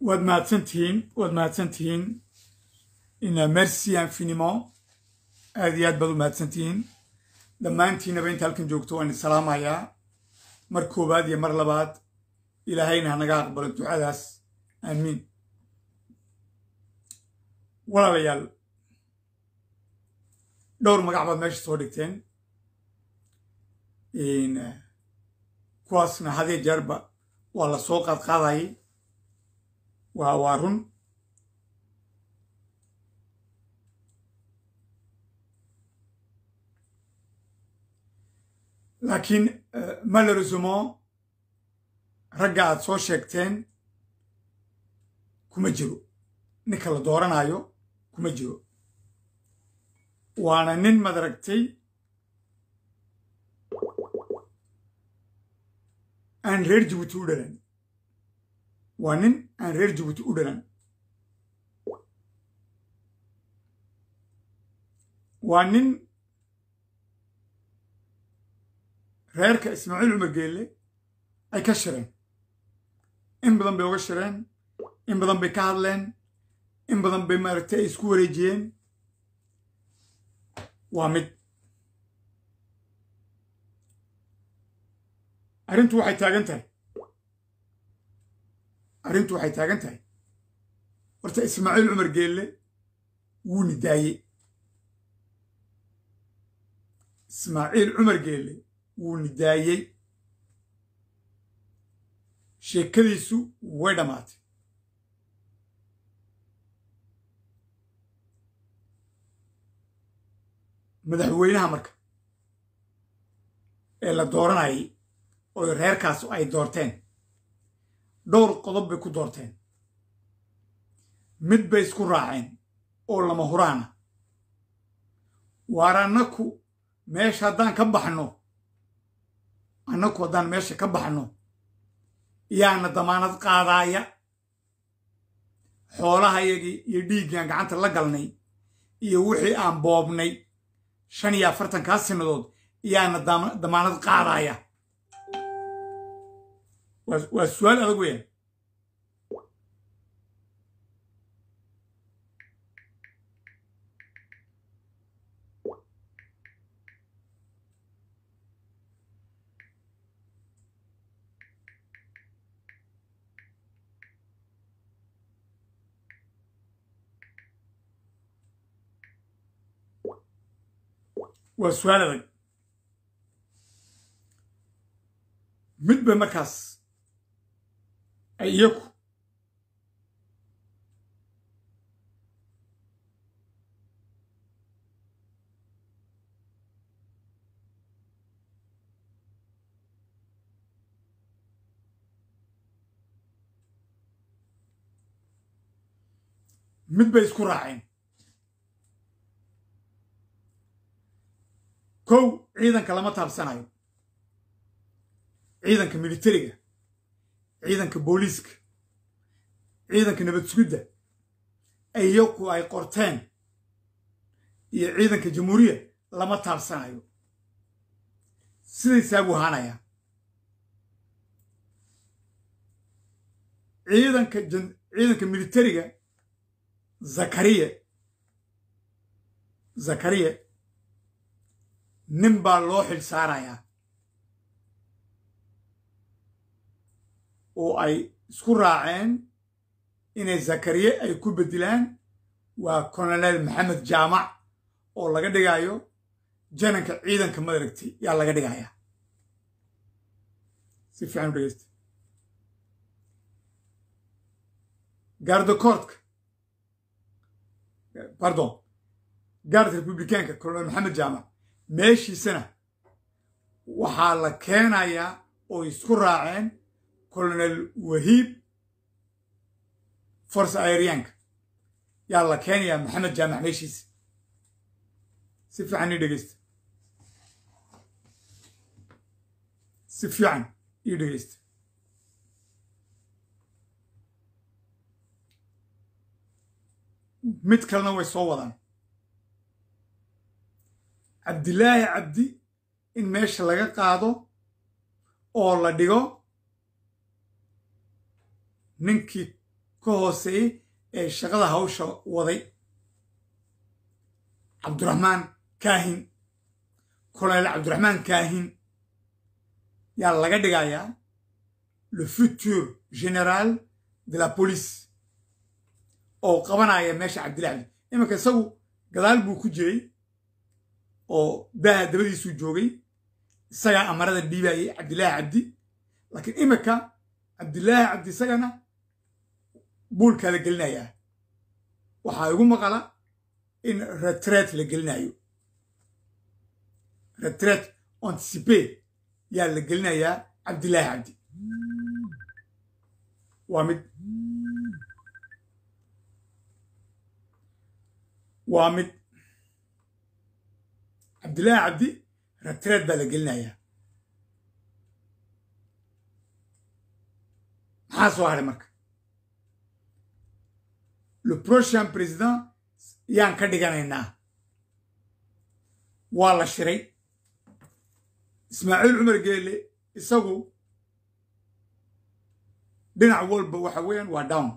waad mahadsantihiin waad mahadsantihiin merci infiniment aad iyo aad baad u mahadsantihiin dhammaantiinaba inta halkan joogto waan isalaamayaa mar koowaad iyo mar labaad ilaahayna hanaga aqbalo ducadaas aamiin walaalayaal dhowr magac baad meesha soo dhigteen kuwaasna hadee jeerba waa la soo qaadqaadayay waa waa run laakiin malheureusement ragga aad soo sheegteen kuma jiro ninka la dooranayo kuma jiro waana nin madaragtay aan reer jibuuti u dhalan waa nin aan reer jibuuti u dhalan waa nin reerka ismaaciil cumar geelle ay ka shireen in badan bay uga shireen in badan bay ka hadleen in badan bay maaragtay ay isku wareejiyeen waa mid arrintu waxay taagan tahay arrintu waxay taagan tahay horta ismaaciil cumar geelle wuu nidaayey ismaaciil cumar geelle wuu nidaayey sheekadiisu way dhammaatay madaxweynaha marka ee la dooranayay oo reerkaas ay doorteen dhowr qodob bay ku doorteen mid bay isku raaceen oo lama huraana waar annaku meesha haddaan ka baxno annaku haddaan meesha ka baxno yaana damaanad qaadaaya xoolahayagii iyo dhiiggaan gacanta la galnay iyo wixii aan boobnay shan iyo afartankaa sinadood yaana damaanad qaadaaya waa su-aal adag weeyaan waa su-aal adag mid bay markaas ay iyaku mid bay isku raaceen kow ciidanka lama taabsanayo ciidanka militariga ciidanka booliiska ciidanka nabad sugidda iyaku ay qorteen iyo ciidanka jamhuuriya lama taabsanayo sidaysaa buu ahaanayaa ciidanka ciidanka militariga zakariya zakariya nin baa loo xil saarayaa oo ay isku raaceen inay zakariye ay ku beddelaan waa colonel maxamed jaamac oo laga dhigayo jananka ciidanka madaragtay yaa laga dhigayaa si fiican u dhegeysta gardakoortka pardon gaard republicaanka colonel maxamed jaamac meeshiisana waxaa la keenayaa oo isku raaceen colonel wahiib force aerianka yaa la keenayaa maxamed jaamac meeshiisa si fiican ii dhegeysta si fiican ii dhegeysta mid kalena way soo wadaan cabdilaahi cabdi in meesha laga qaado oo la dhigo ninkii ka hooseeyey ee shaqada hawsha waday cabdiraxmaan kaahin kolonel cabdiraxmaan kaahin yaa laga dhigayaa le futur général de la police oo qabanaya meesha cabdillahi cabdi iminka isagu gadaal buu ku jiray oo daaha dabadiisuu joogay isagaa amarada dhiibayay cabdillaahi cabdi laakiin iminka cabdillaahi cabdi isagana buulkaa la gelinayaa waxaa igu maqala in retret la gelinayo retret anticipe yaa la gelinayaa cabdillaahi cabdi waa mid waa mid cabdillaahi cabdi retret baa la gelinayaa maxaa soo hadhay marka le prochain président yaan ka dhiganaynaa waa la shiray ismaaciil cumar geele isagu dhinac walba waxa weeyaan waa down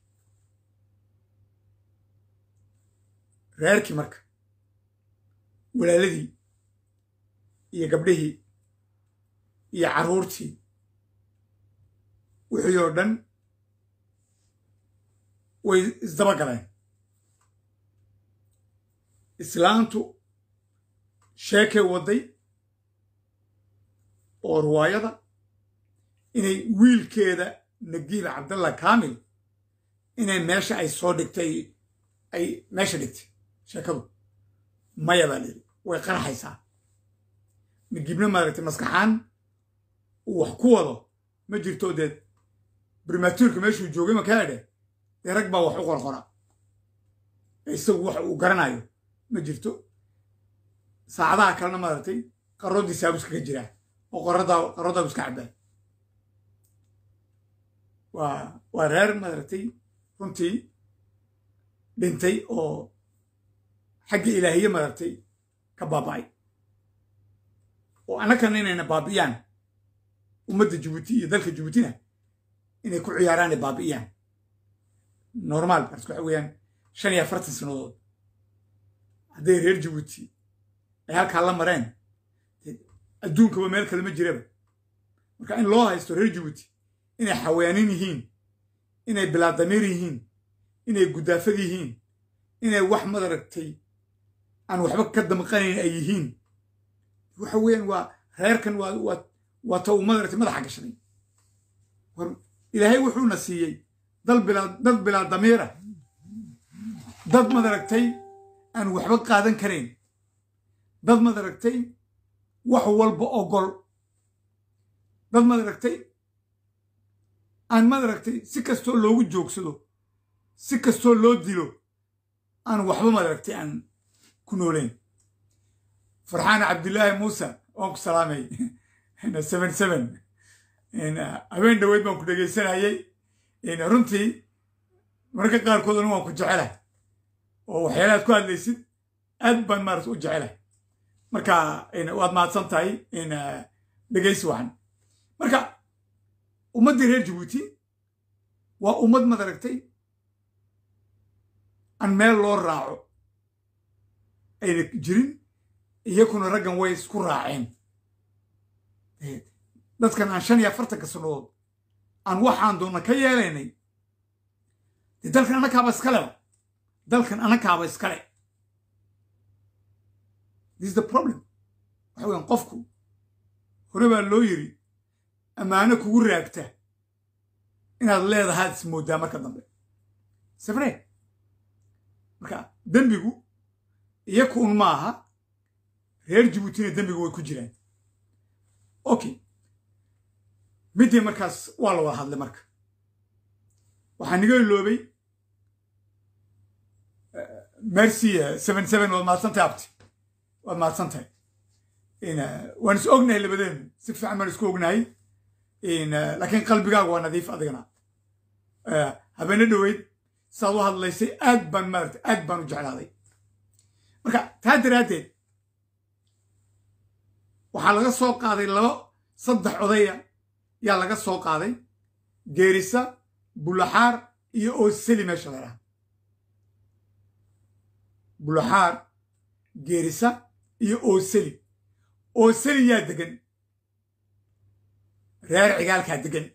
reerkii marka walaaladii iyo gabdhihii iyo carruurtii wixii oo dhan way isdaba galeen islaantu sheekay wadday oo riwaayada inay wiilkeeda nagiib cabdalla kaamil inay meesha ay soo dhigtay ay meesha dhigtay sheekadu maya baa layidhi way qarxaysaa nagiibna maaragtay maskaxaan uu wax ku wado ma jirto dee brimatuurka meeshuu joogay makaa edhe dee rag baa wax u qorqora isagu wax uu garanayo ma jirto saacadaha kalena maaragtay qarroodii saabus kaga jiraa oo qorradaa qarrodaa iska cabbaa waa waa reer maaragtay runtii dhintay oo xagga ilaahiye maaragtay ka baaba'ay oo annakana inayna baabi'iyaan ummadda jabuuti iyo dalka jabuutina inay ku ciyaaraanay baabi'iyaan normaal bars waxa weeyaan shan iyo afartan sannadood hadday reer jabuuti ay halkaa la mareen adduunkaba meel kale ma jiraba marka in loo haysto reer jabuuti inay xawaanin yihiin inay bilaadamiir yihiin inay guddaafad yihiin inay wax madaragtay aan waxba ka damqanayn ay yihiin waxa weeyaan waa reerkan waa waa waa ta uu madaragtay madaxa gashaday war ilaahay wuxuuna siiyey dal bilaa dad bilaa damiira dad madaragtay aan waxba qaadan karayn dad madaragtay wax walba ogol dad madaragtay aan madaragtay si kastoo loogu joogsado si kastoo loo dilo aan waxba madaragtay aan ku noolayn farxaan cabdillaahi muuse waan ku salaamay seven seven habeen dhaweyd baan ku dhegaysanayay runtii mararka qaarkoodana waan ku jecelahay oo waxyaalahaad ku hadlaysid aad baan maarata u jecelahay marka waad mahadsan tahay dhegaysi wacan marka ummaddii reer jabuuti waa ummad madaragtay aan meel loo raaco ayna jirin iyakuna raggan way isku raaceen dadkan aan shan iyo afartanka sannadood aan waxaan doonna ka yeelaynay dee dalkan annakaaba iskaleba dalkan annakaaba iskale this is the problem waxa weyan qofku hore baa loo yiri ammaano kugu raagta inaad leedahaad ismooddaa marka dambe safre marka dembigu iyaku un maaha reer jabuutina dembigu way ku jiraan okay middii markaas waa la wada hadlay marka waxaa niga iloobay merci seven seven waad mahadsantahay abti waad mahadsantahay waan is ognahay labadeenu si fiican baan isku ognahay laakiin qalbigaaga waa nadiif adigana habeene dhoweyd saad u hadlaysay aad baan maarata aad baan u jeclaaday marka taa daraaddeed waxaa laga soo qaaday laba saddex odaya yaa laga soo qaaday geerisa bulaxaar iyo ooseli meesha la yidhaha bulaxaar geerisa iyo ooseli ooseli yaa degan reer cigaalkaa degan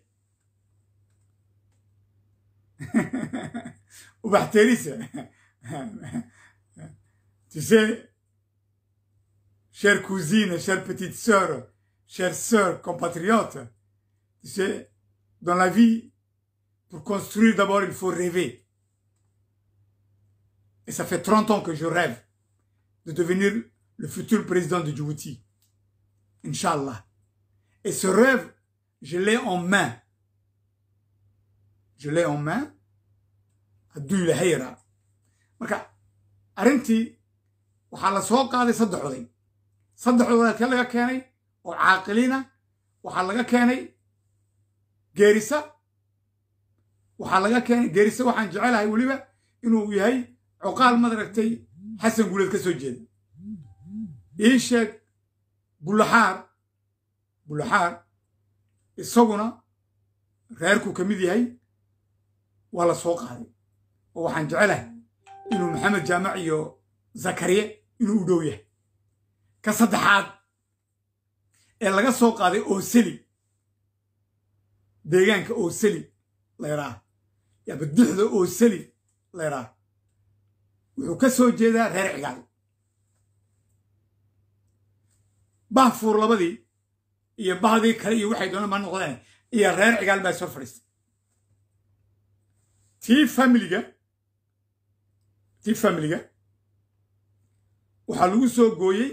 ubaxteerisa tu sais chère cousine chère petite sœur chère sœur compatriote tu sais dans la vie pour construire d'abord il faut rêver et ça fait 30 ans que je rêve de devenir le futur président de Djibouti. Inch'Allah. Et ce rêve, je l'ai en main. Je l'ai en main. hadduu ilaahay yaraa marka arrintii waxaa la soo qaaday saddex oday saddex oday halkee laga keenay oo caaqiliina waxaa laga keenay geerisa waxaa laga keenay geerisa waxaan jecelahay weliba inuu yahay coqaal madaragtay xasan guuleed ka soo jeeda ii sheeg bulaxaar bulaxaar isaguna reerku ka mid yahay waa la soo qaaday oo waxaan jecelahay inuu maxamed jaamac iyo zakariye inuu u dhow yahay ka saddexaad ee laga soo qaaday ooseli deegaanka ooseli layraa yaaba duxda ooseli layraa wuxuu ka soo jeedaa reer cigaal bah fuur labadii iyo bahdii kale iyo waxay doonaan ma noqdeen iyo reer cigaal baa soo fadhiistay tii familiga tii familiga waxaa lagu soo gooyey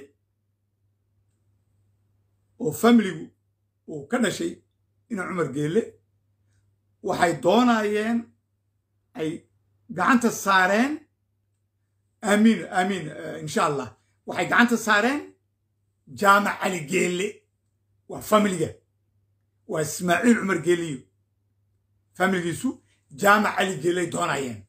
oo familigu uu ka dhashay inuu cumar geelle waxay doonayeen ay gacanta saareen aamiin aamiin insha allah waxay gacanta saareen jaamac cali geelle waa familiga waa ismaaciil cumar geeliyo familigiisu jaamac cali geelley doonayeen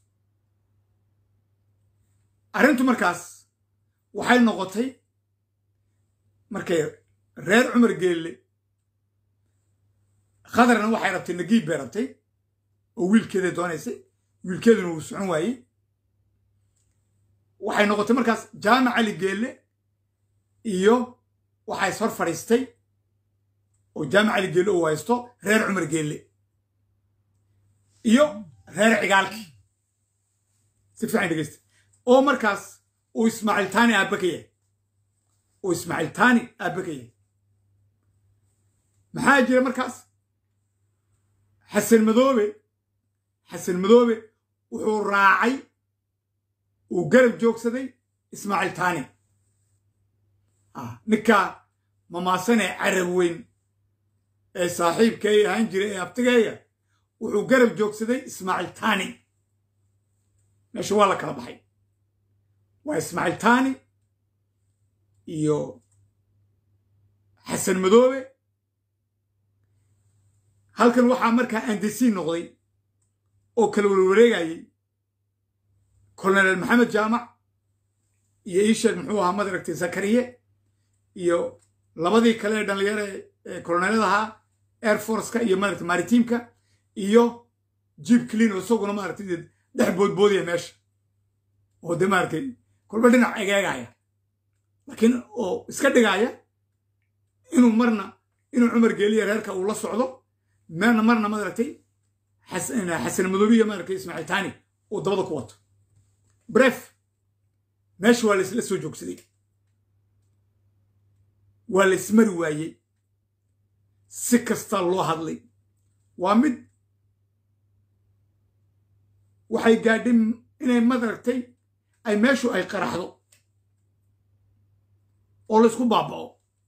arrintu markaas waxay noqotay markay reer cumar geelle khadarna waxay rabtay nagiib bay rabtay oo wiilkeeday doonaysay wiilkeeduna wuu socon waayey waxay noqotay markaas jaamac cali geelle iyo waxaa is hor fadhiistay oo jaamac cali geelle uu haysto reer cumar geelle iyo reer cigaalkii si fiican dhegeysta oo markaas uu ismaaciil taani aabba ka yahay uu ismaaciil taani aabba ka yahay maxaa jira markaas xasan madoobe xasan madoobe wuxuu raacay uu garab joogsaday ismaaciil taani ninkaa mamaasanee carab weyn ee saaxiibkay ahaan jiray ee abtigeeya wuxuu garab joogsaday ismaaciil taani meesha waa la kala baxay waa ismaaciil taani iyo xasan madoobe halkan waxaa markaa andesiin noqday oo kala warwareegayey kolonel maxamed jaamac iyo iisheeg muxuu ahaa madaragtay zakariye iyo labadii kale ee dhallinyaro ee koloneladahaa air forceka iyo maaragtay maritiimka iyo jib clean oo isaguna maaragtay dhex boodboodaya meesha oo dee maaragtay kolba dhinac egeegaya laakiin oo iska dhigaya inuu marna inuu cumar geeliya reerka uu la socdo meerna marna maaragtay xasan madoobiya maaragtay ismaaciil taani uu dabada ku wato bref meesha waa laisla soo joogsaday waa la ismari waayey si kastaa loo hadlay waa mid waxay gaadhay inay madaragtay ay meeshu ay qaraxdo oo laysku baaba'o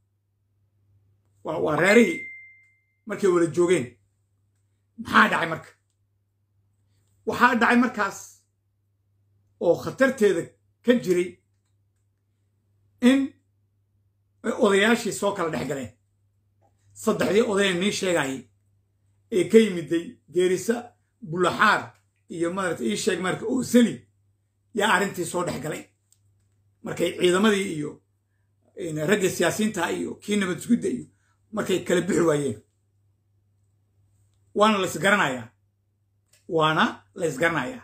waa reerihii markay wada joogeen maxaa dhacay marka waxaa dhacay markaas oo khatarteeda ka jiray in odayaashii soo kala dhex galeen saddexdii odayee nii sheegayay ee ka yimiday geerisa bulaxaar iyo maarata ii sheeg marka ooseli yaa arrintii soo dhex galay markay ciidamadii iyo ragga siyaasiyiinta iyo kii nabad sugidda iyo markay kala bixi waayeen waana la isgaranayaa waana la ysgaranayaa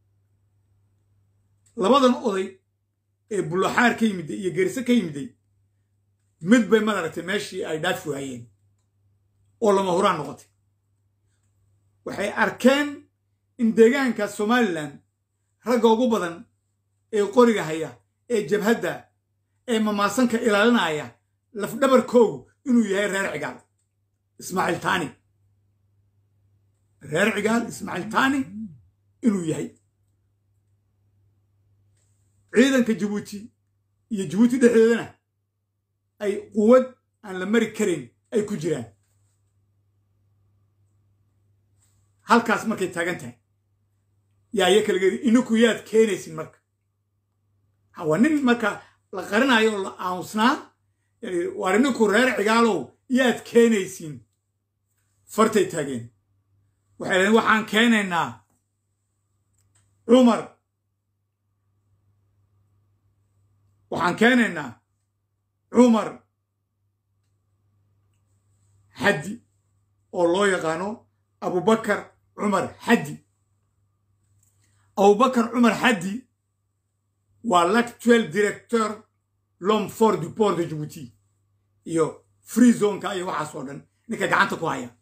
labadan oday ee bullaxaar ka yimiday iyo gerise ka yimiday mid bay madaragtay meeshii ay dhaafi waayeen oo lama huraan noqotay waxay arkeen in deegaanka somalilan ragga ugu badan ee qoriga haya ee jabhadda ee mamaasanka ilaalinaya lafdhabarkoogu inuu yahay reer cigaal ismaaciil taani reer cigaal ismaaciil taani inuu yahay ciidanka jabuuti iyo jabuuti dhexdeedana ay quwad aan la mari karin ay ku jiraan halkaas markay taagan tahay yaa iya kalageedi ininku yaad keenaysin marka waa nin marka la qarinayo oo la aamusnaa waar ininku reer cigaalow yaad keenaysiin fartay taageen waxay dhaheen waxaan keenaynaa cumar waxaan keenaynaa cumar xaddi oo loo yaqaano abubakar cumar xaddi abubakar cumar xaddi waa l'actuel directeur l'homme fort du port de djibouti iyo free zoneka iyo waxaas oo dhan ninka gacanta ku haya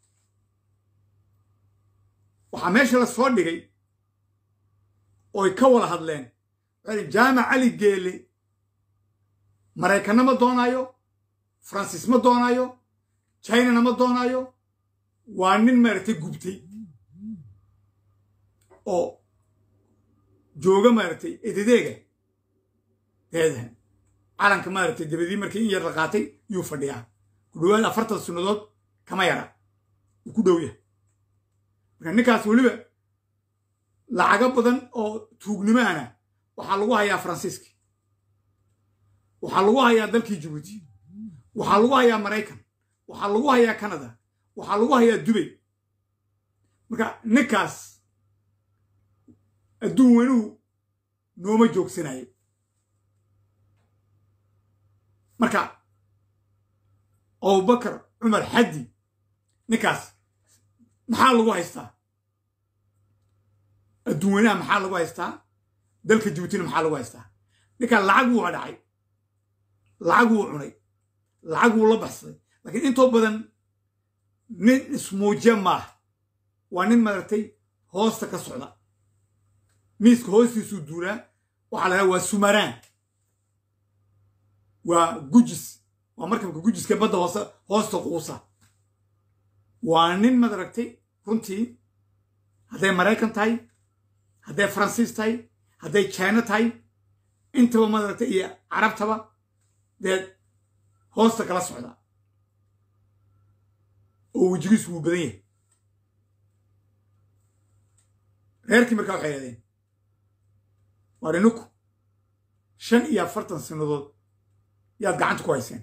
waxaa meesha la soo dhigay ooy ka wada hadleen jaamac cali geele maraykanna ma doonaayo faransiis ma doonaayo chinana ma doonaayo waa nin maaragtay gubtay oo jooga maaragtay ededeega deedahan calanka maaragtay dabadii markii in yar la qaatay yuu fadhiyaa ku dhowaad afartan sunnadood kama yara uu ku dhow yahay marka ninkaas weliba lacago badan oo tuugnimaana waxaa lagu hayaa faransiiska waxaa lagu hayaa dalkii jabuuti waxaa lagu hayaa maraykan waxaa lagu hayaa canada waxaa lagu hayaa dubay marka ninkaas adduun wenuhu nooma joogsanayo marka abubakar cumar xaddi ninkaas maxaa lagu haystaa adduun weynaha maxaa lagu haystaa dalka jabuutina maxaa lagu haystaa ninkaa lacag wuu dhacay lacag wuu cunay lacag wuu la baxsaday laakiin intoo badan nin ismuujiya maaha waa nin maaragtay hoosta ka socda miiska hoostiisuu duulaa waxaa la dhaha waa sumaraan waa gujis waa markabka gujiska badda hoose hoosta quusa waa nin madaragtay runtii hadday maraykan tahay hadday faransiis tahay hadday jina tahay intaba madaragtay iyo carabtaba dee hoosta kala socda oo wejigiisu wuu badan yahay reerkii markaa waxay hahdeen waar ininku shan iyo afartan sannadood yaad gacanta ku hayseen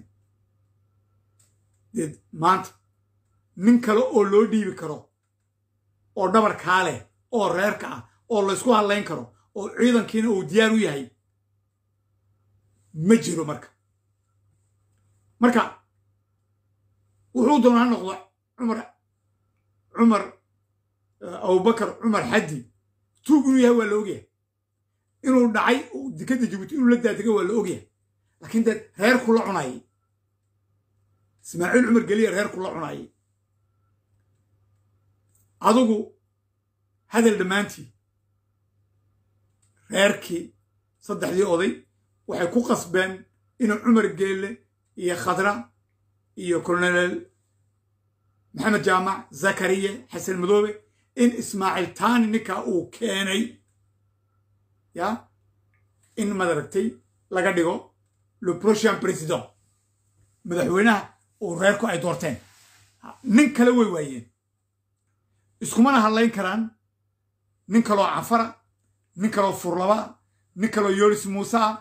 deed maanta nin kale oo loo dhiibi karo oo dhabarkaa leh oo reerka ah oo laysku hadlayn karo oo ciidankiina uu diyaar u yahay ma jiro marka marka wuxuu doona ha noqdo cumar cumar abubakar cumar xaddi tuug inuu yahay waa la ogyahay inuu dhacay dekadda jabuuti inuu la daadega waa la ogyahay laakiin dee reerku la cunayay ismaaciil cumar geliya reerku la cunayay adigu hadal dhammaantii reerkii saddexdii oday waxay ku qasbeen inuu cumar geelle iyo khadra iyo colonel maxamed jaamac zakariya xasan madoobe in ismaaciil taani ninkaa uu keenay ya in madaragtay laga dhigo le prochain président madaxweynaha uu reerku ay doorteen nin kale way waayeen iskumana hadlayn karaan nin kaloo cafara nin kaloo furlaba nin kaloo yoris muuse ah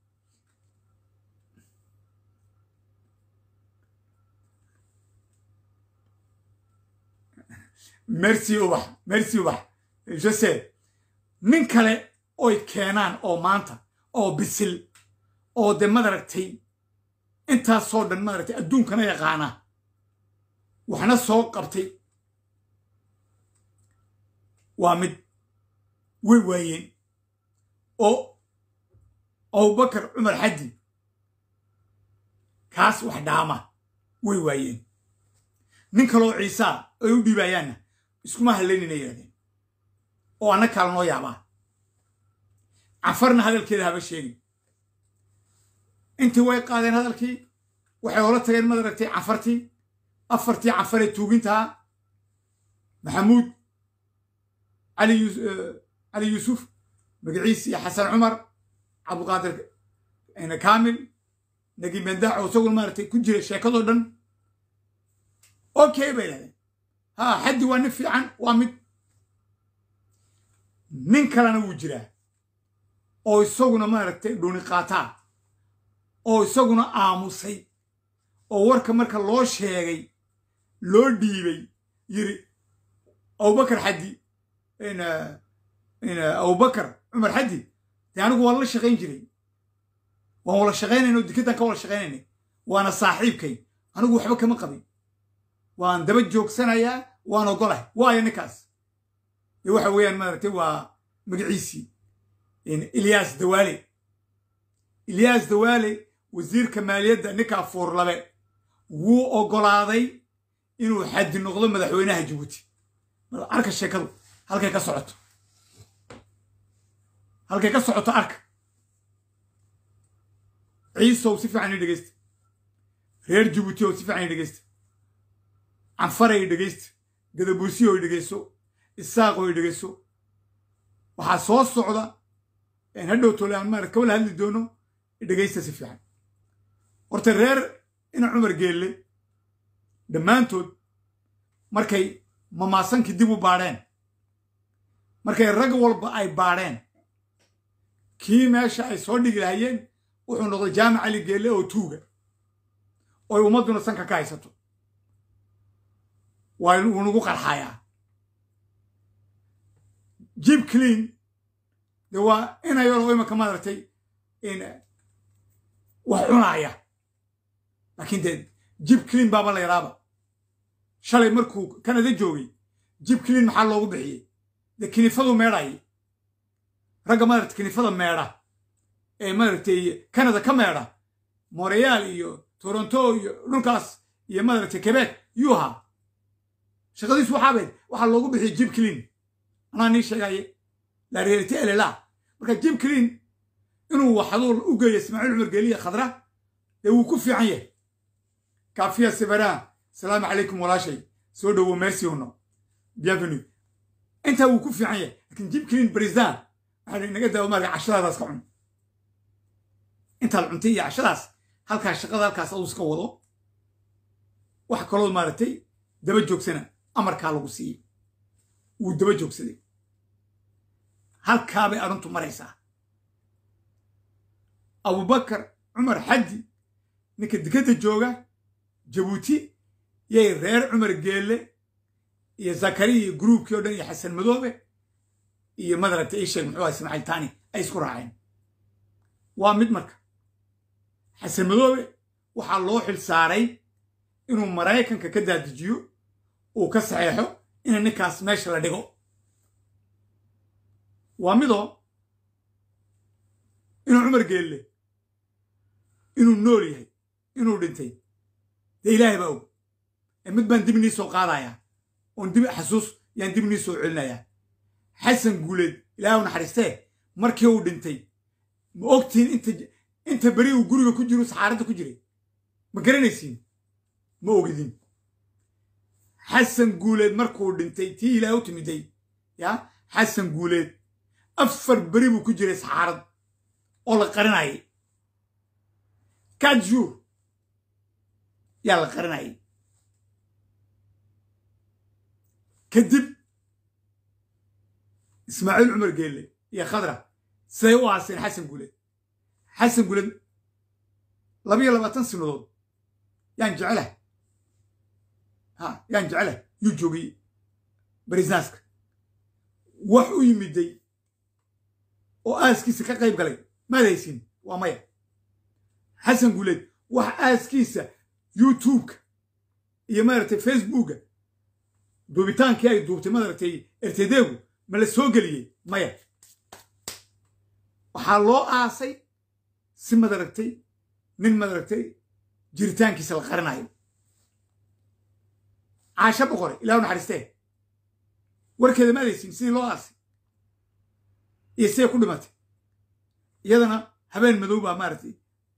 merci ubax merci ubax je sais nin kale oy keenaan oo maanta oo bisil oo de madaragtay intaasoo dhan madaragtay adduunkana yaqaana waxna soo qabtay waa mid way waayeen oo abubakar cumar xaddi kaas wax dhaama way waayeen nin kaloo ciisaa ay u dhiibayaanna iskuma hallaynina yidhahdeen oo anna kaala noo yaabaa cafarna hadalkeeda haba sheegin intii way qaadeen hadalkii waxay ola tageen mad aragtay cafartii afartii cafaree tuugintahaa maxamuud cali yuusuf magaciis iyo xasan cumar cabdiqaadir kaamil nagi mendaac oo isaguna maaragtay ku jira sheekadoo dhan okay bay dhahdeen ha xaddi waa nin fiican waa mid nin kalena wuu jiraa oo isaguna maaragtay dhuni qaataa oo isaguna aamusay oo warka marka loo sheegay loo dhiibay yiri abubakar xaddi abubakar cumar xaddi dee anigu waan la shaqayn jiray waan wala shaqaynayna oo dikadan ka wala shaqaynaynay waana saaxiibkay anigu waxba kama qabin waan daba joogsanayaa waan ogolahay waayo ninkaas dee waxa weeyaan maaragtay waa magaciisii ilyaas dawaale ilyaas dawaale wasiirka maaliyadda ninkaa fuurlabe wuu oggolaaday inuu xaddi noqdo madaxweynaha jabuuti arka sheekadu halkay ka socoto halkay ka socoto arka ciisow si fiican i dhegeysta reer jabuuti ow si fiican i dhegeysta canfaray i dhegeysta gadabuusiyo i dhegeyso isaaqoo i dhegeyso waxaa soo socda hadhow tole aan maarad kawala hadli doono dhegaysta si fiican horta reer ina cumar geelle dhammaantood markay mamaasankii dib u baadheen markay rag walba ay baadheen kii meesha ay soo dhigi lahayeen wuxuu noqday jaamac cali geelle oo tuuga oy ummadduna sanka ka haysato waa wuu nagu qarxayaa jib clean de waa ina yaroo imanka maaragtay wax cunaaya laakiin dee jib clean baaba la yaraaba shalay markuu kanada joogay jib clean maxaa loogu bixiyey dee kinifadu meedhaye ragga maaragtay kinifada meedha ee maaragtay kanada ka meedha montreal iyo toronto iyo dhulkaas iyo maaragtay quebec yuu ahaa shaqadiisu waxaabayd waxaa loogu bixiyey jib clean anaa nii sheegaye la realite elela marka jim clean inuu waxaduu u geeyo ismaaciil cumar geeliya khadra dee wuu ku fiican yahay kaafiya sibaraa asalaamu calaykum walaashay soo dhowo merci uno bienvenu intaa wuu ku fiican yahay lakin jim clean brisdan waxaa inaga daawo maarka cashadaadaas ka cun intaad cuntay iyo cashadaas halkaa shaqada halkaas aduu iska wado wax kaloo maaragtay daba joogsana amarkaa lagu siiyey wuu daba joogsaday halkaabay arrintu maraysaa abubakar cumar xaddi ninka dekadda jooga jabuuti yay reer cumar geelle iyo zakariya iyo gruubkii o dhan iyo xasan madoobe iyo madaragta ii sheeg muxuu aha ismaaciil tani ay isku raaceen waa mid marka xasan madoobe waxaa loo xil saaray inuu maraykanka ka daadijiyo uu ka saxeexo ina ninkaas meesha la dhigo waa midoo inuu cumar geelle inuu nool yahay inuu dhintay dee ilaahay baa og ee mid baan dib nii soo qaadayaa oon dib xasuus yaan dib nii soo celinayaa xasan guuleed ilaahay u naxariistee markii uu dhintay ma ogtihiin inta inta beri uu guriga ku jiro saxaaradda ku jiray ma garanaysiin ma ogidin xasan guuleed markuu dhintay tii ilaahay u timiday ya xasan guuleed afar beri buu ku jiray saxaarad oo la qarinayay quatre jours yaa la qarinayay kadib ismaaciil cumar geelle iyo khadra siday u aaseen xasan guuleed xasan guuleed labayo labaatan sanadood yaan jecelahay ha yaan jecelahay yuu joogay barisnaaska wax u yimiday oo aaskiisa ka qayb galay maad haysin waa maya xasan guuleed wax aaskiisa youtubeka iyo maaragtay facebooka duubitaankii ay duubtay maaragtay ertedeegu ma la soo geliyey maya waxaa loo aasay si madaragtay nin madaragtay jiritaankiisa la qarinayo caasho boqore ilahu naxariistee warkeeda ma adaysin sidii loo aasay iyo siday ku dhimatay iyadana habeen madow baa maaragtay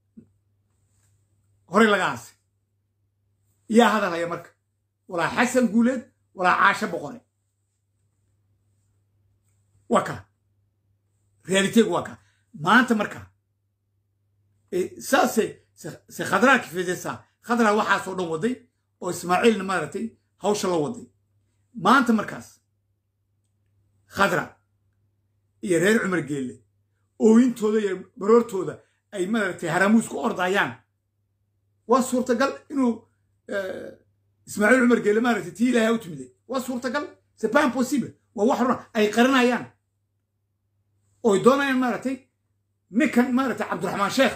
horey laga aasay yaa hadalhaya marka walaa xasan guuleed walaa caasho boqore waa ka realiteegu waa ka maanta marka saase se khadraa kifidesa khadraa waxaasoo dhan waday oo ismaaciilna maaragtay hawsha la waday maanta markaas khadra iyo reer cumar geelle ooyintooda iyo baroortooda ay maaragtay haramuus ku ordayaan waa suurtagal inuu ismaaciil cumar geelle maaragtay tii ilaahay u timiday waa suurtagal c'est pas impossible waa wax runa ay qarinayaan oy doonayaan maaragtay ninkan maaragtay cabdiraxmaan sheekh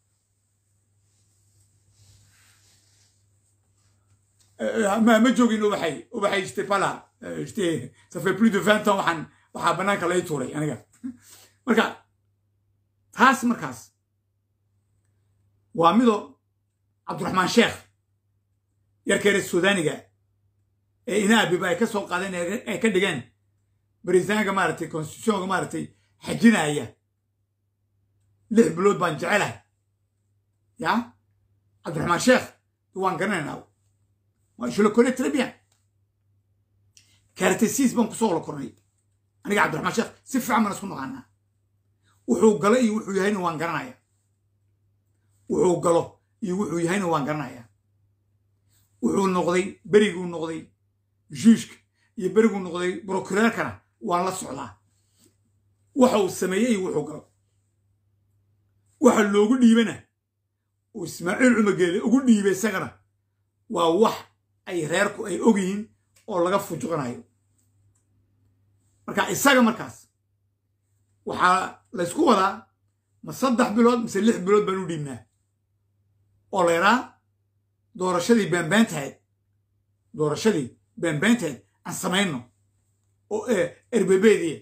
ma joogin ubaxay ubaxay j'étais pas là j'étais ça fait plus de vingt ans waxaan waxaa bannaanka lay tuuray aniga marka taas markaas waa mido cabdiraxmaan sheekh yarkeere suudaniga ee inaabiba ay ka soo qaadeen ay ka dhigeen baristaanka maaragtay constitutionka maaragtay xajinaya lix bilood baan jecelahay ya cabdiraxmaan sheekh waan garanaynaa je le connais très bien karatesiis baan kusoo la kornay aniga cabdiraxmaan sheekh si fiican baan isku naqaanaa wuxuu galo iyo wuxuu yahayna waan garanaya wuxuu galo iyo wuxuu yahayna waan garanaya wuxuu noqday beriguu noqday juushka iyo beriguu noqday brokureerkana waan la socdaa waxa uu sameeyey iyo wuxuu galo waxa loogu dhiibana uu ismaaciil cumar geele ugu dhiibay isagana waa wax ay reerku ay og yihiin oo laga fujuqanayo marka isaga markaas waxaa laysku wadaa ma saddex bilood mise lix bilood baan u dhiibnaa oo la yaraa doorashadii beenbeentahayd doorashadii beenbeentahayd aan samayno oo erbebeedii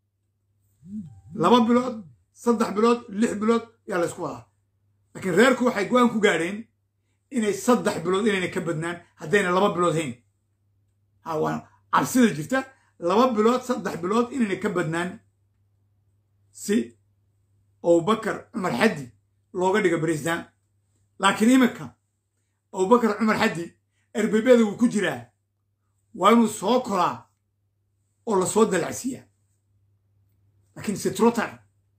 laba bilood saddex bilood lix bilood yaa laysku wadaa laakiin reerku waxay go-aan ku gaadheen inay saddex bilood inayna ka badnaan haddayna laba bilood hayn ha waa cabsida jirta laba bilood saddex bilood inayna ka badnaan si abubakar cumar xaddi looga dhigo barisdaan laakiin iminka abubakar cumar xaddi erbebeda wuu ku jiraa waa inuu soo koraa oo lasoo dalacsiiyaa laakiin sitrotar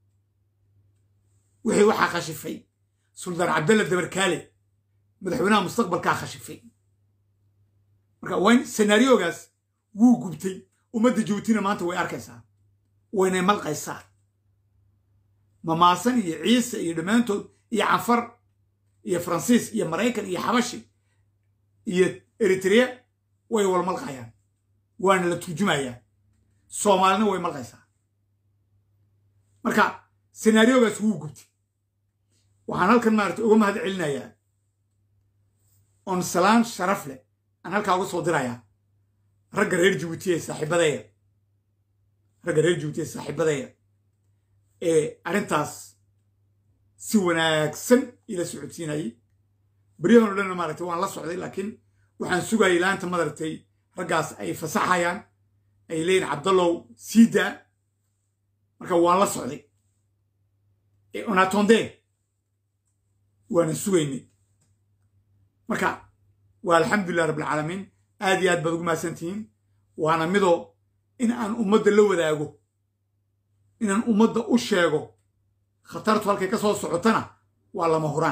wixii waxaa khashifay suldaan cabdalla dabarkaale madaxweynaha mustaqbalkaa khashifay marka wayn senaariogaas wuu gubtay ummadda jabuutina maanta way arkaysaa waynay malqaysaa mamaasan iyo ciise iyo dhammaantood iyo canfar iyo faransiis iyo maraykan iyo xabashi iyo eritrea way wal malqayaan waana la turjumayaa soomaalina way malqaysaa marka senaariogaas wuu gubtay waxaan halkan maarata uga mahad celinayaa oon salaan sharaf leh aan halkaa uga soo dirayaa ragga reer jabuuti ee saaxiibadeeya ragga reer jabuuti ee saaxiibadeeya ee arrintaas si wanaagsan ila socodsiinayay beryahan o dhanna maaragtay waan la socday laakiin waxaan sugayay laanta madaragtay raggaas ay fasaxayaan ay leeyihin cabdallow siidaa marka waan la socday onatonde waana sugaynay marka waa alxamdulilah rabbilcaalamiin aad iyo aad baad ugu mahadsantihiin waana midoo in aan ummadda la wadaago inaan ummadda u sheego khatartu halkay ka soo socotana waa lama huraan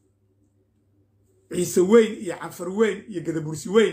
ciise weyn iyo canfar weyn iyo gadabursi weyn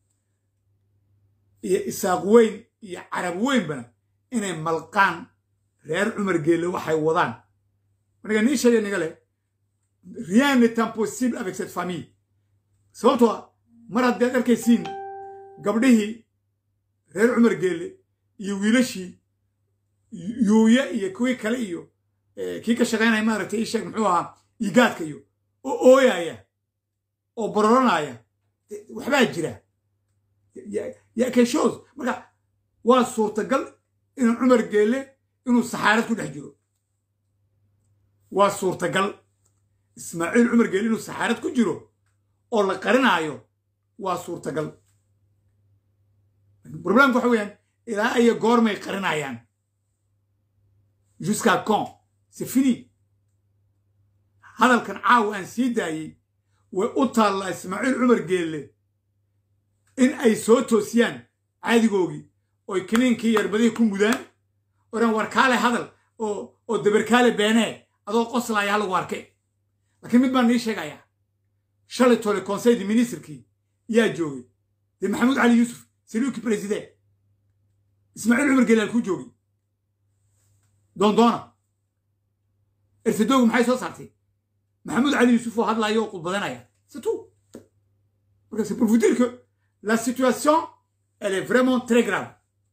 iyo isaaq weyn iyo carab weynbana inay malqaan reer cumar geelle waxay wadaan aniga nii sheegay niga leh rien n'est impossible avec cette famille sababtoo ah mar haddii ad arkaysiin gabdhihii reer cumar geelle iyo wiilashii yuuya iyo kuwii kale iyo kii ka shaqaynaya maaragtay ii sheeg muxuu ahaa igaadka iyo oo ooyaya oo bororanaya waxbaa jira yakeshoos marka waa suurtagal inuu cumar geelle inuu saxaarad ku dhex jiro waa suurtagal ismaaciil cumar geelle inuu saxaarad ku jiro oo la qarinaayo waa suurtagal problemka waxa weeyaan ilaa iyo goormay qarinayaan jusqu'à quand c'est fini hadalkan caawa aan sii daayey way u taallaa ismaaciil cumar geelle in ay soo toosiyaan caadigoogii oy kiniinkii yarbadihii ku mudaan oran warkaale hadal oo oo dabarkaale beenee adoo qoslaaya halagu arkay laakiin mid baan nii sheegayaa shalay tole conseil de ministrkii yaa joogay dee maxamuud cali yuusuf saluuki president ismaaciil cumar geelle halkuu joogay doondoona erfadoogu maxay soo saartay maxamuud cali yuusuf oo hadlayo oo qudbadanaya c'est tout parce que c'est pour vous dire que la situation elle est vraiment très grave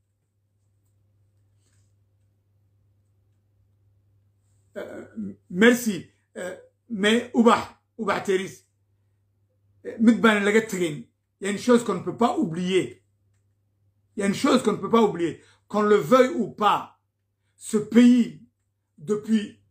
euh, merci euh, mais ubax ubax teris mid baan laga tegayn il y a une chose qu'on ne peut pas oublier il y a une chose qu'on ne peut pas oublier qu'on le veuille ou pas ce pays depuis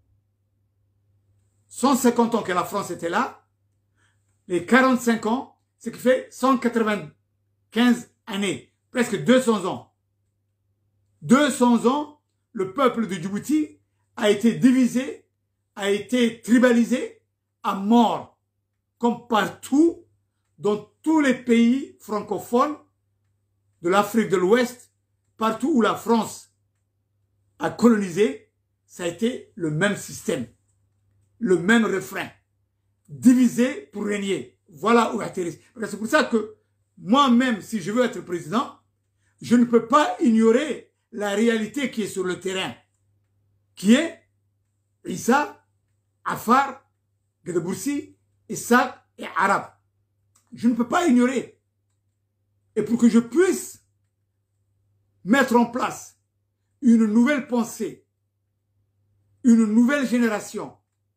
150 ans que la France était là, les 45 ans, ce qui fait 195 années, presque 200 ans. 200 ans, le peuple de Djibouti a été divisé, a été tribalisé à mort, comme partout dans tous les pays francophones de l'Afrique de l'Ouest, partout où la France a colonisé, ça a été le même système le même refrain. Diviser pour régner. Voilà où atterrir. C'est pour ça que moi-même, si je veux être président, je ne peux pas ignorer la réalité qui est sur le terrain, qui est Issa, Afar, Gadaboursi, Issa et Arabe. Je ne peux pas ignorer. Et pour que je puisse mettre en place une nouvelle pensée, une nouvelle génération,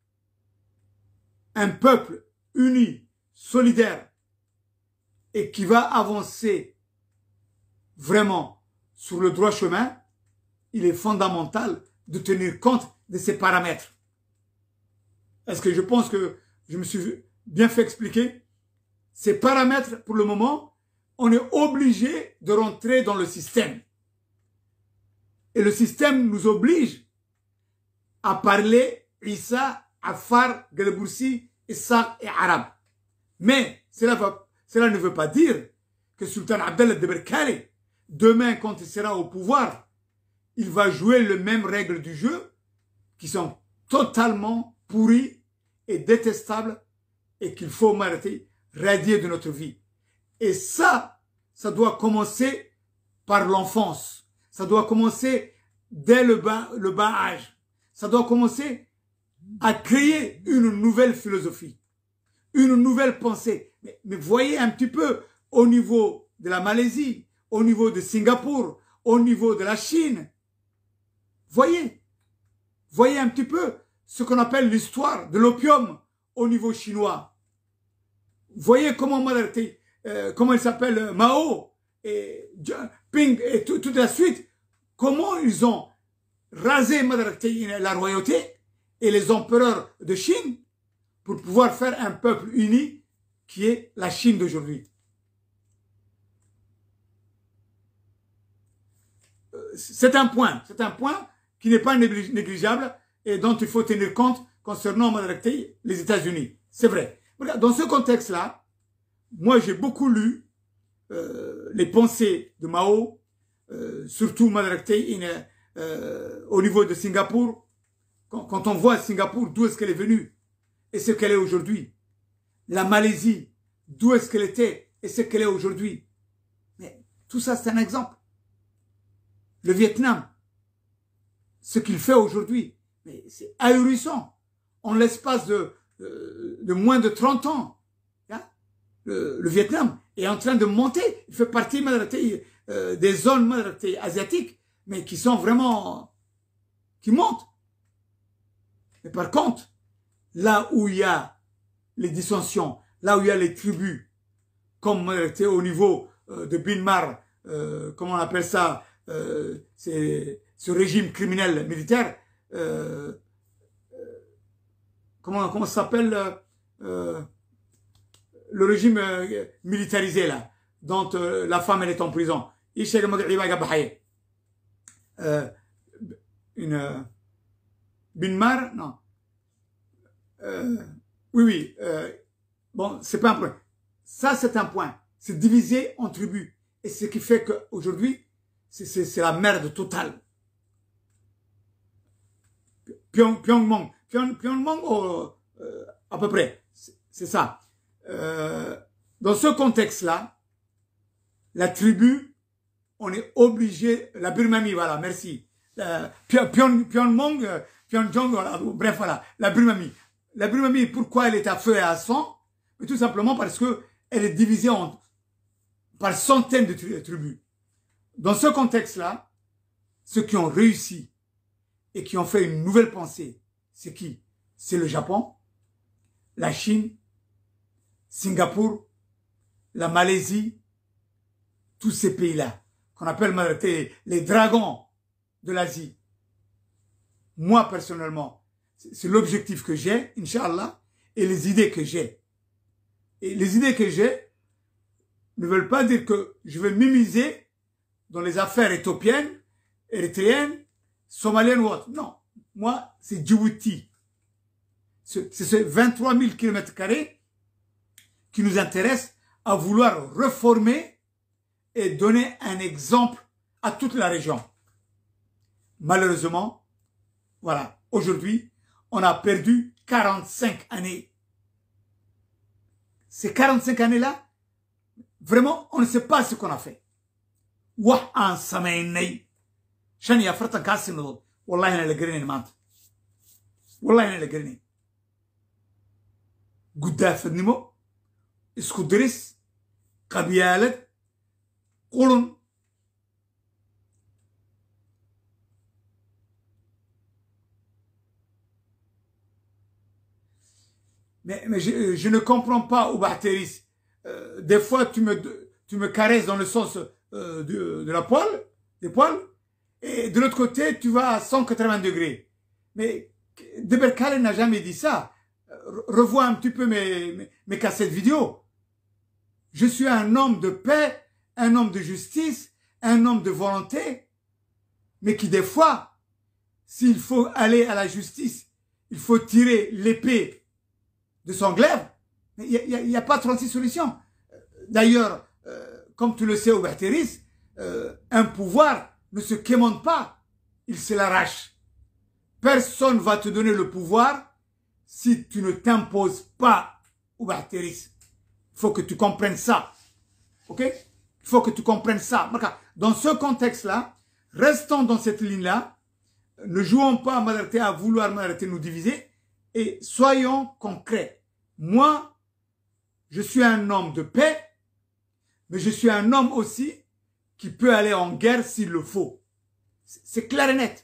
un peuple uni, solidaire, et qui va avancer vraiment sur le droit chemin, il est fondamental de tenir compte de ces paramètres. Est-ce que je pense que je me suis bien fait expliquer Ces paramètres, pour le moment, on est obligé de rentrer dans le système. Et le système nous oblige à parler Issa Afar, Galeboursi, Issa et Arabe. Mais cela, va, cela ne veut pas dire que Sultan Abdallah de Berkali, demain quand il sera au pouvoir, il va jouer les mêmes règles du jeu qui sont totalement pourries et détestables et qu'il faut m'arrêter, radier de notre vie. Et ça, ça doit commencer par l'enfance. Ça doit commencer dès le bas, le bas âge. Ça doit commencer à créer une nouvelle philosophie, une nouvelle pensée. Mais, mais, voyez un petit peu au niveau de la Malaisie, au niveau de Singapour, au niveau de la Chine. Voyez, voyez un petit peu ce qu'on appelle l'histoire de l'opium au niveau chinois. Voyez comment, euh, comment il s'appelle Mao et Ping et tout, toute la suite, comment ils ont rasé la royauté et les empereurs de Chine pour pouvoir faire un peuple uni qui est la Chine d'aujourd'hui. C'est un point, c'est un point qui n'est pas négligeable et dont il faut tenir compte concernant les États-Unis. C'est vrai. Dans ce contexte-là, moi j'ai beaucoup lu euh, les pensées de Mao, euh, surtout euh, au niveau de Singapour, quand, on voit Singapour, d'où est-ce qu'elle est venue et ce qu'elle est aujourd'hui. La Malaisie, d'où est-ce qu'elle était et ce qu'elle est aujourd'hui. Mais tout ça, c'est un exemple. Le Vietnam, ce qu'il fait aujourd'hui, mais c'est ahurissant. En l'espace de, de, de, moins de 30 ans, hein, le, le, Vietnam est en train de monter. Il fait partie euh, des zones asiatiques, mais qui sont vraiment, qui montent. Mais par contre, là où il y a les dissensions, là où il y a les tribus, comme au niveau euh, de Binmar, euh, comment on appelle ça, ce régime criminel militaire, comment, comment ça s'appelle le régime militarisé là, dont la femme elle est en prison. une Binmar, non. oui, oui. bon, c'est pas un point. Ça, c'est un point. C'est divisé en tribus. Et ce qui fait qu'aujourd'hui, c'est la merde totale. Pyong, Pyongmong. Pyong, Pyongmong, oh, euh, à peu près. C'est ça. Euh, dans ce contexte-là, la tribu, on est obligé, la Birmanie, voilà, merci. Euh, Pyong, Pyongmong, Pyongyang, voilà, bref, voilà, la Birmanie. La Birmanie, pourquoi elle est à feu et à sang Mais tout simplement parce que elle est divisée en, par centaines de tribus. Dans ce contexte-là, ceux qui ont réussi et qui ont fait une nouvelle pensée, c'est qui C'est le Japon, la Chine, Singapour, la Malaisie, tous ces pays-là, qu'on appelle les dragons de l'Asie. Moi, personnellement, c'est l'objectif que j'ai, Inch'Allah, et les idées que j'ai. Et les idées que j'ai ne veulent pas dire que je vais m'immiser dans les affaires éthiopiennes, érythréennes, somaliennes ou autres. Non. Moi, c'est Djibouti. C'est ces 23 000 km qui nous intéresse à vouloir reformer et donner un exemple à toute la région. Malheureusement, voilà, aujourd'hui, on a perdu 45 années. Ces 45 années-là, vraiment, on ne sait pas ce qu'on a fait. wax aan samaynay shan iyo afartankaa sinadood wallahi inaan la garanayn maanta wallahi inaan la garanayn guddaafadnimo isku diris qabyaalad qulun mais, mais je, je ne comprends pas, Oubarteris. Euh, des fois, tu me, tu me caresses dans le sens euh, de, de, la poêle, des poils, et de l'autre côté, tu vas à 180 degrés. Mais Deberkale n'a jamais dit ça. Revois un petit peu mes, mes, mes cassettes vidéo. Je suis un homme de paix, un homme de justice, un homme de volonté, mais qui des fois, s'il faut aller à la justice, il faut tirer l'épée de son glaive. Il n'y a, y a, pas 36 solutions. D'ailleurs, euh, comme tu le sais, Oubertéris, euh, un pouvoir ne se quémande pas, il se l'arrache. Personne va te donner le pouvoir si tu ne t'imposes pas, Oubertéris. Il faut que tu comprennes ça. OK Il faut que tu comprennes ça. Dans ce contexte-là, restons dans cette ligne-là. Ne jouons pas à à vouloir nous diviser et soyons concrets. Moi, je suis un homme de paix, mais je suis un homme aussi qui peut aller en guerre s'il le faut. C'est clair et net.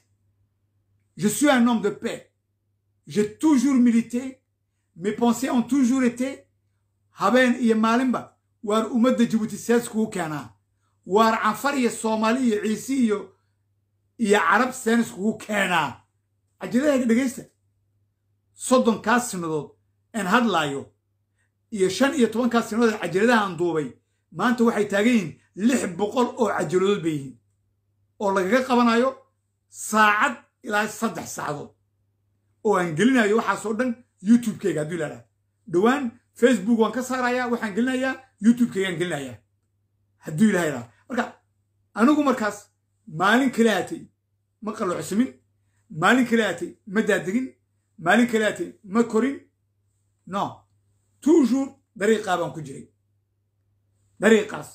Je suis un homme de paix. J'ai toujours milité. Mes pensées ont toujours été habeen iyo maalinba waar ummadda jibuuti sees kugu keenaa waar canfar iyo soomaali iyo ciise iyo iyo carab seenis kugu keenaa cajadahayga dhegaysta soddonkaas sinadood aan hadlaayo iyo shan iyo tobankaas sinadood ee cajaladaha aan duubay maanta waxay taagan yihiin lix boqol oo cajaladood bay yihiin oo lagaga qabanayo saacad ilaa saddex saacadood oo aan gelinayo waxaasoo dhan youtube-kayga hadduu ilaahaa dhowaan facebook waan ka saarayaa waxaan gelinayaa youtube-kaygaan gelinayaa hadduu ilaha idhaha marka anigu markaas maalin kale aatay ma qalloocsamin maalin kale aatay ma daadegin maalin kale aatay ma korin non toujours dariiqaa baan ku jiray dariiqaas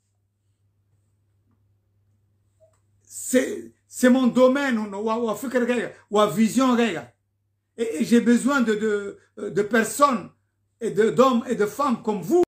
c'est mon domaine waa fikirkayga waa visionkayga et j'ai besoin de, de, de personnes et d'hommes et de femmes comme vous